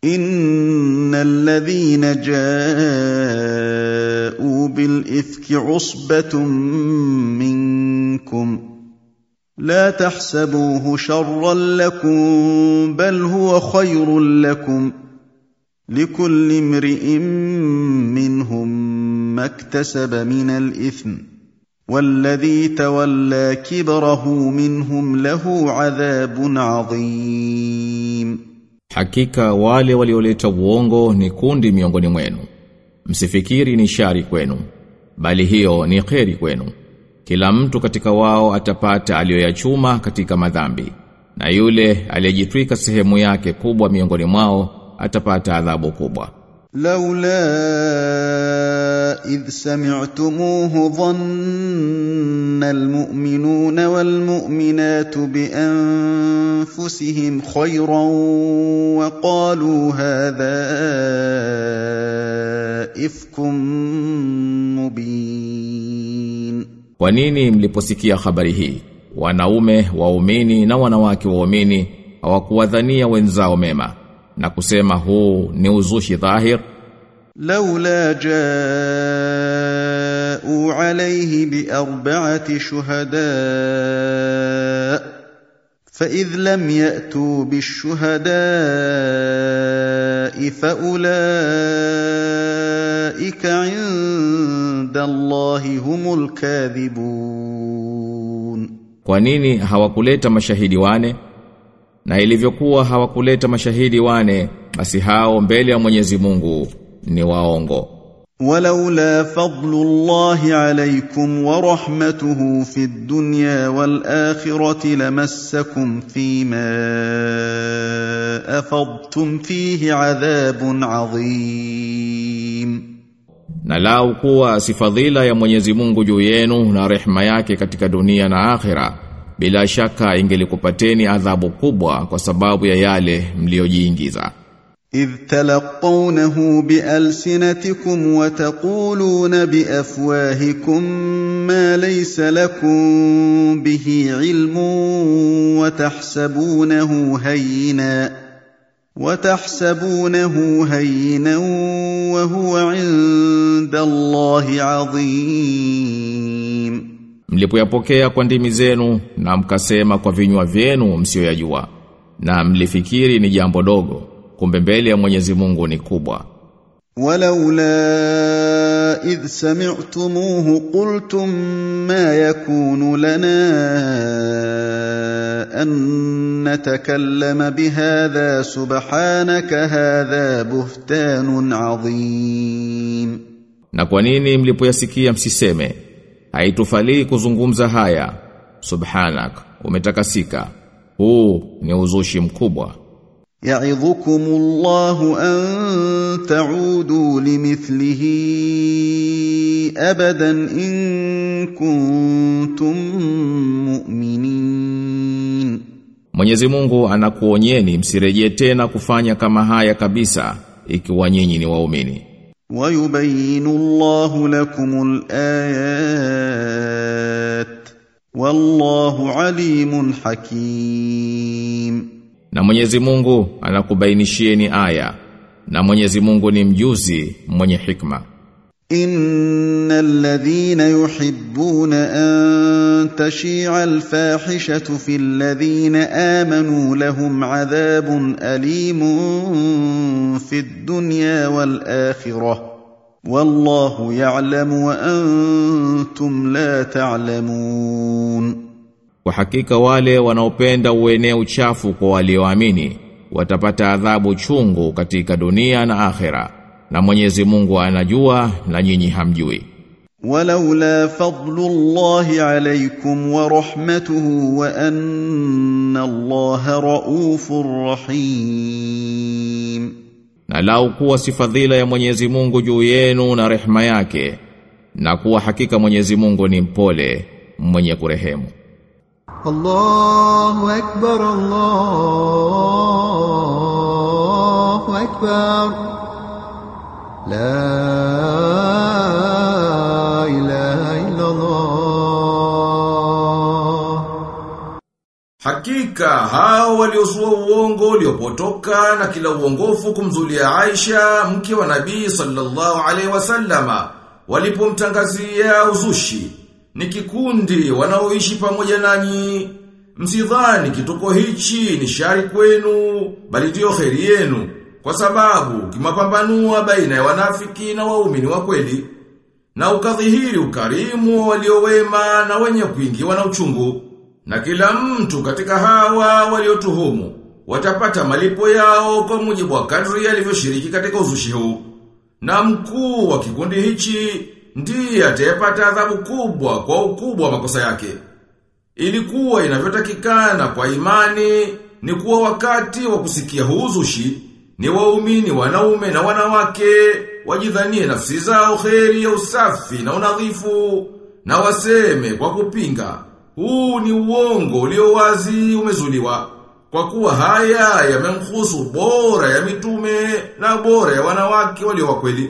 ان الذين جاءوا بالافك عصبه منكم لا تحسبوه شرا لكم بل هو خير لكم لكل امرئ منهم ما اكتسب من الاثم والذي تولى كبره منهم له عذاب عظيم Hakika wale walioleta uongo ni kundi miongoni mwenu. Msifikiri ni shari kwenu, bali hiyo ni kheri kwenu. Kila mtu katika wao atapata aliyoyachuma katika madhambi, na yule aliyejitwika sehemu yake kubwa miongoni mwao atapata adhabu kubwa. لولا إذ سمعتموه ظن المؤمنون والمؤمنات بأنفسهم خيرا وقالوا هذا إفك مبين Kwa nini mliposikia habari hii? Wanaume waumini na wanawake waumini hawakuwadhania wenzao mema na kusema huu ni uzushi dhahir لولا جاءوا عليه بأربعة شهداء فإذ لم يأتوا بالشهداء فأولئك عند الله هم الكاذبون Kwa nini hawakuleta mashahidi wane? Na ilivyokuwa hawakuleta mashahidi wane, basi hao mbele ya Mwenyezi Mungu ni waongo. ولولا فضل الله عليكم ورحمته في الدنيا والآخرة لمسكم فيما أفضتم فيه عذاب عظيم Na lau kuwa si fadhila ya Mwenyezi Mungu juu yenu na rehema yake katika dunia na akhira, bila shaka ingelikupateni adhabu kubwa kwa sababu ya yale mliojiingiza. إذ تلقونه بألسنتكم وتقولون بأفواهكم ما ليس لكم به علم وتحسبونه هينا وتحسبونه هينا وهو عند الله عظيم Mlipoyapokea kwa ndimi zenu na mkasema kwa vinywa vyenu msioyajua na mlifikiri ni jambo dogo kumbe mbele ya Mwenyezi Mungu ni kubwa. ولولا إذ سمعتموه قلتم ما يكون لنا أن نتكلم بهذا سبحانك هذا بهتان عظيم Na kwa nini mlipoyasikia msiseme haitufalii kuzungumza haya subhanak umetakasika huu ni uzushi mkubwa يعظكم الله أن تعودوا لمثله أبدا إن كنتم مؤمنين Mwenyezi Mungu anakuonyeni msirejee tena kufanya kama haya kabisa ikiwa nyinyi ni waumini ويبين الله لكم الآيات والله عليم حكيم na Mwenyezi Mungu anakubainishieni aya na Mwenyezi Mungu ni mjuzi mwenye hikma إن الذين يحبون أن تشيع الفاحشة في الذين آمنوا لهم عذاب أليم في الدنيا والآخرة والله يعلم وأنتم لا تعلمون Kwa hakika wale wanaopenda uenee uchafu kwa walioamini watapata adhabu chungu katika dunia na akhera na Mwenyezi Mungu anajua na nyinyi hamjui ولولا فضل الله عليكم ورحمته وأن الله رؤوف رحيم na lau kuwa si fadhila ya Mwenyezi Mungu juu yenu na rehema yake na kuwa hakika Mwenyezi Mungu ni mpole mwenye kurehemu الله أكبر الله أكبر لا إله إلا الله Hakika hao waliosua uongo uliopotoka na kila uongofu kumzulia Aisha mke wa Nabii sallallahu alaihi wasallama walipomtangazia uzushi ni kikundi wanaoishi pamoja nanyi msidhani kituko hichi ni shari kwenu bali ndio kheri yenu kwa sababu kimapambanua baina ya wanafiki na waumini wa kweli na ukadhihiri ukarimu wa waliowema na wenye kuingiwa na uchungu na kila mtu katika hawa waliotuhumu watapata malipo yao kwa mujibu wa kadri alivyoshiriki katika uzushi huu. Na mkuu wa kikundi hichi ndiye atayepata adhabu kubwa kwa ukubwa wa makosa yake. Ilikuwa inavyotakikana kwa imani ni kuwa wakati wa kusikia huu uzushi ni waumini wanaume na wanawake wajidhanie nafsi zao kheri ya usafi na unadhifu na waseme kwa kupinga huu ni uongo ulio wazi umezuliwa. Kwa kuwa haya yamemhusu bora ya mitume na bora ya wanawake walio wakweli.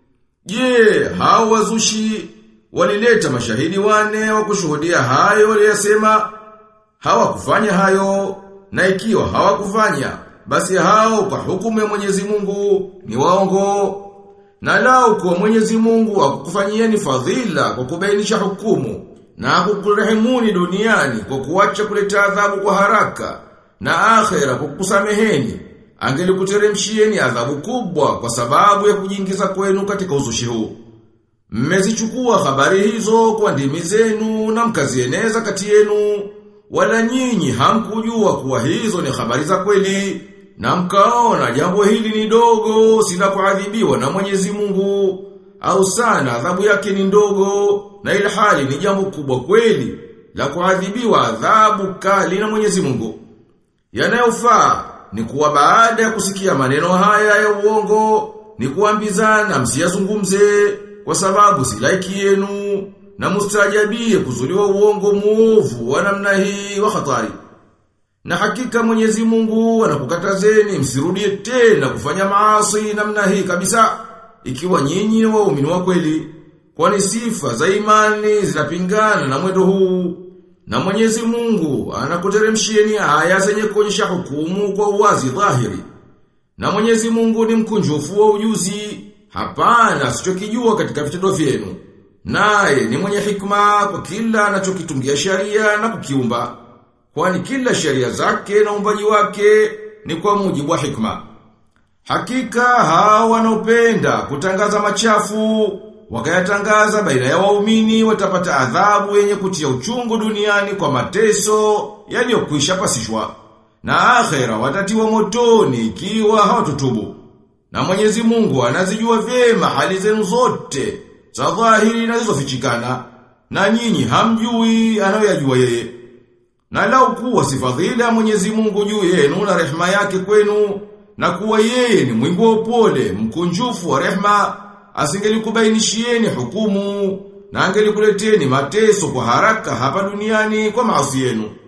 Je, hao wazushi walileta mashahidi wane wa kushuhudia hayo waliyasema? Hawakufanya hayo na ikiwa hawakufanya basi hao kwa hukumu ya Mwenyezi Mungu ni waongo. Na lao kwa Mwenyezi Mungu akukufanyieni fadhila kwa kubainisha hukumu na kukurehemuni duniani kwa kuacha kuleta adhabu kwa haraka na akhera kwa kukusameheni angelikuteremshieni adhabu kubwa kwa sababu ya kujiingiza kwenu katika uzushi huu mmezichukua habari hizo kwa ndimi zenu na mkazieneza kati yenu wala nyinyi hamkujua kuwa hizo ni habari za kweli na mkaona jambo hili ni dogo sila kuadhibiwa na Mwenyezi Mungu au sana adhabu yake ni ndogo na ile hali ni jambo kubwa kweli la kuadhibiwa adhabu kali na Mwenyezi Mungu. Yanayofaa ni kuwa baada ya kusikia maneno haya ya uongo ni kuambizana msiyazungumze kwa sababu si laiki yenu na mustajabie kuzuliwa uongo muovu wa namna hii wa hatari. Na hakika Mwenyezi Mungu anakukatazeni msirudie tena kufanya maasi namna hii kabisa ikiwa nyinyi ni waumini wa kweli. Kwani sifa za imani zinapingana na mwendo huu. Na Mwenyezi Mungu anakuteremshieni aya zenye kuonyesha hukumu kwa uwazi dhahiri. Na Mwenyezi Mungu ni mkunjufu wa ujuzi, hapana asichokijua katika vitendo vyenu. Naye ni mwenye hikma kwa kila anachokitungia sharia na kukiumba. Kwani kila sheria zake na umbaji wake ni kwa mujibu wa hikma. Hakika hao wanaopenda kutangaza machafu wakayatangaza baina ya waumini watapata adhabu yenye kutia uchungu duniani kwa mateso yaliyokwisha pasishwa na akhera watatiwa motoni ikiwa hawatutubu na Mwenyezi Mungu anazijua vyema hali zenu zote za dhahiri na zilizofichikana na nyinyi hamjui anayoyajua yeye na lau kuwa sifadhila Mwenyezi Mungu juu yenu na rehema yake kwenu na kuwa yeye ni mwingi wa upole mkunjufu wa rehema asingelikubainishieni hukumu na angelikuleteni mateso kwa haraka hapa duniani kwa maasi yenu